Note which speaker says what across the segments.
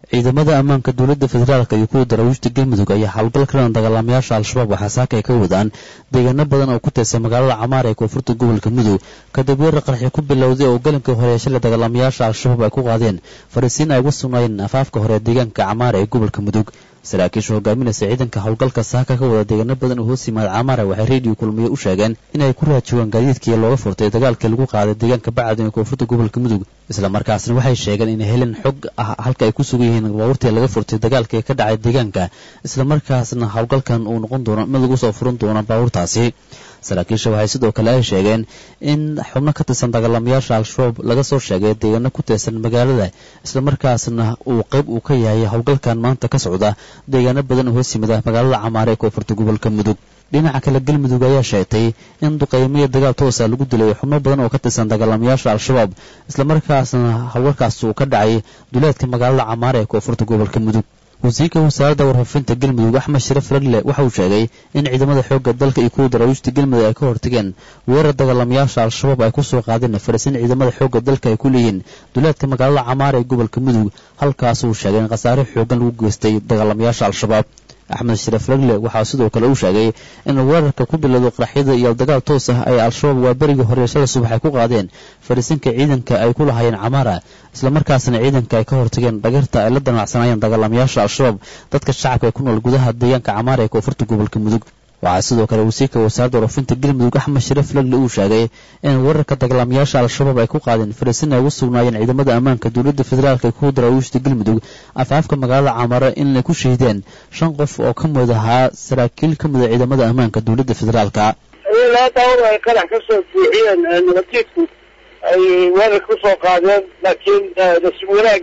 Speaker 1: ciidamada ammaanka dowladda federaalk iyo kuwa daraawiishta galmudug ayaa howlgal kalan dagaalamayaasha al-shabaab waxaa saaka ay ka wadaan deegaano badan oo ku tirsan magaalada camaar ee koonfurta gobolka mudug kadib weerar qarxi ku bilowday oo galinkii hore ee shalay dagaalamayaasha al-shabaab ay ku qaadeen fariisiin ay uga sugnaayeen afaafka hore ee deegaanka camaar ee gobolka mudug saraakiisha hogaaminaysa ciidanka howlgalka saaka ka wada deegaano badan oo hoos yimaada camaara waxay reediyo kulmiye u sheegeen inay ku raajoogaan gaadiidkii looga furtay dagaalkii lagu qaaday deegaanka bacadin ee koonfurta gobolka mudug islamarkaasna waxay sheegeen inay heleen xog ah halka ay ku sugan yihiin baabuurtii laga furtay dagaalkii ka dhacay deegaanka islamarkaasna howlgalkan uu noqon doono mid lagu soo furan doono baabuurtaasi saraakiisha waxay sidoo kale ay sheegeen in xubno ka tirsan dagaalamayaasha al-shabaab laga soo sheegay deegaano ku tirsan magaalada islamarkaasna uu qayb uu ka yahay howlgalkan maanta ka socda deegaano badan oo hoos yimida magaalada camaare ee koonfurta gobolka mudug dhinaca kale galmudug ayaa sheegtay in duqeymiya dagaal toosa lagu dilay xubno badan oo ka tirsan dagaalamayaasha al-shabaab islamarkaasna howlgalkaas uu ka dhacay duleedka magaalada camaare ee koonfurta gobolka mudug wasiirka wasaaradda warfaafinta galmudug axmed sharaf ragle waxa uu sheegay in ciidamada xoogga dalka iyo kuwa daraawiishta galmudug ay ka hortageen weerar dagaalamayaasha al-shabaab ay ku soo qaadeen farisin ciidamada xoogga dalka ay ku leeyihiin duleedka magaalada camaar ee gobolka mudug halkaas uu sheegay in khasaare xoogan lagu geystay dagaalamayaasha al-shabaab axmed sharaf ragle waxaa sidoo kale uu sheegay in weerarka ku bilowdo qaraxyada iyo dagaal toos ah ay al-shabaab waa berigii horeeshada subax ay ku qaadeen fariisinka ciidanka ay ku lahaayeen camaara islamarkaasna ciidanka ay ka hortageen dhagarta ay la danacsanaayeen dagaalamayaasha al-shabaab dadka shacabka ee ku nool gudaha deegaanka camaara ee koonfurta gobolka mudug waxaa sidoo kale wasiirka wasaaradda warfinta galmudug axmed sharaf lagle uu sheegay in weerarka dagaalamayaasha al-shabaab ay ku qaadeen fariisin ay ugu sugnaayeen ciidamada ammaanka dowladda federaalk ee kuwa daraawiishta galmudug afaafka magaalada camaare inay ku shahiideen shan qof oo ka mid ahaa saraakiil ka mida ciidamada ammaanka dowladda federaalka
Speaker 2: daawadu ay qarax ka soo buuxiyeen nabadjiidku ay weerar ku soo qaadeen laakiin nasiib wanaag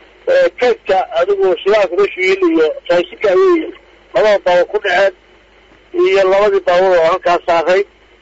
Speaker 2: kaydka adigu shidaalka rashiil iyo raashinka ayay labada baabo ku dhaceen iyo labadii baabuur oo halkaas saaray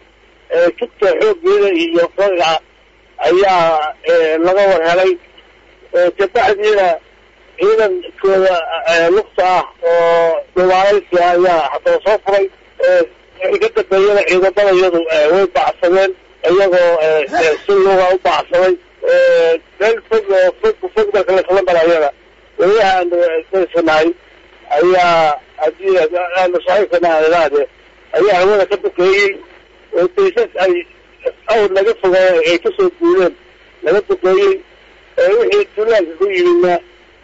Speaker 2: jugta xooggeeda iyo fariga ayaa laga war helay kabacdiina ciidankooda lugta ah oo dawaalaysi ayaa haddaba soo furay wixii ka dambeeyana ciidamada iyadu way bacsadeen iyagoo si luga u bacsaday meel fog oo fog fog marka laisla marayana weliyaha aanu daysanahay ayaa haddii aanu saxiibkana ilaade ayaa hawada ka dukeeyey oo daysas ay awr laga fogaay ay kasoo guudeen laga dukeeyey wixii duulaanka ku yimidna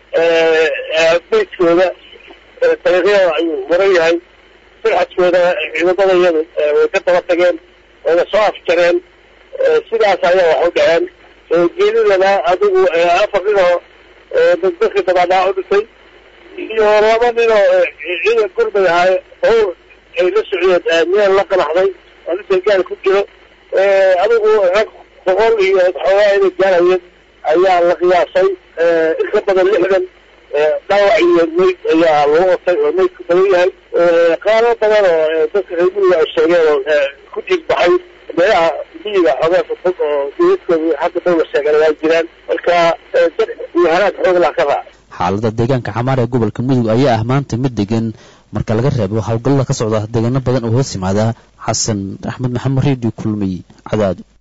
Speaker 2: beydkooda dariiqyada ayuu waran yahay firxadkooda ciidamada iyadu way ka daba tageen wayna soo afjareen sidaas ayaa wax u dhaceen geelidana adigu afar ninoo dadkii dabaadhaa u dhintay iyo laba ninoo ciidan gurmay ahaay bawr ay la socdeen meel la qanaxday oo ninka gaal ku jiro adigu rag boqol iyo xoogaa inay gaarayeen ayaa la qiyaasay in ka badan lixdan dhaawac iyo mayd ayaa lagu otay oo maydku badan yahay qaalo badan oo dadka reer miyiga ay sheegeen oo ku jiirbaxay meelaha miyiga xoogaa fog oo dawladkooda hadda dawla sheegan waa jiraan marka dad iyo halaad xoog lah ka raac
Speaker 1: xaalada deegaanka camaar ee gobolka mudug ayaa ah maanta mid degan marka laga reebo howlgallada ka socda deegaano badan oo hoos yimaada xasan axmed maxamed redio kulmiy cadaado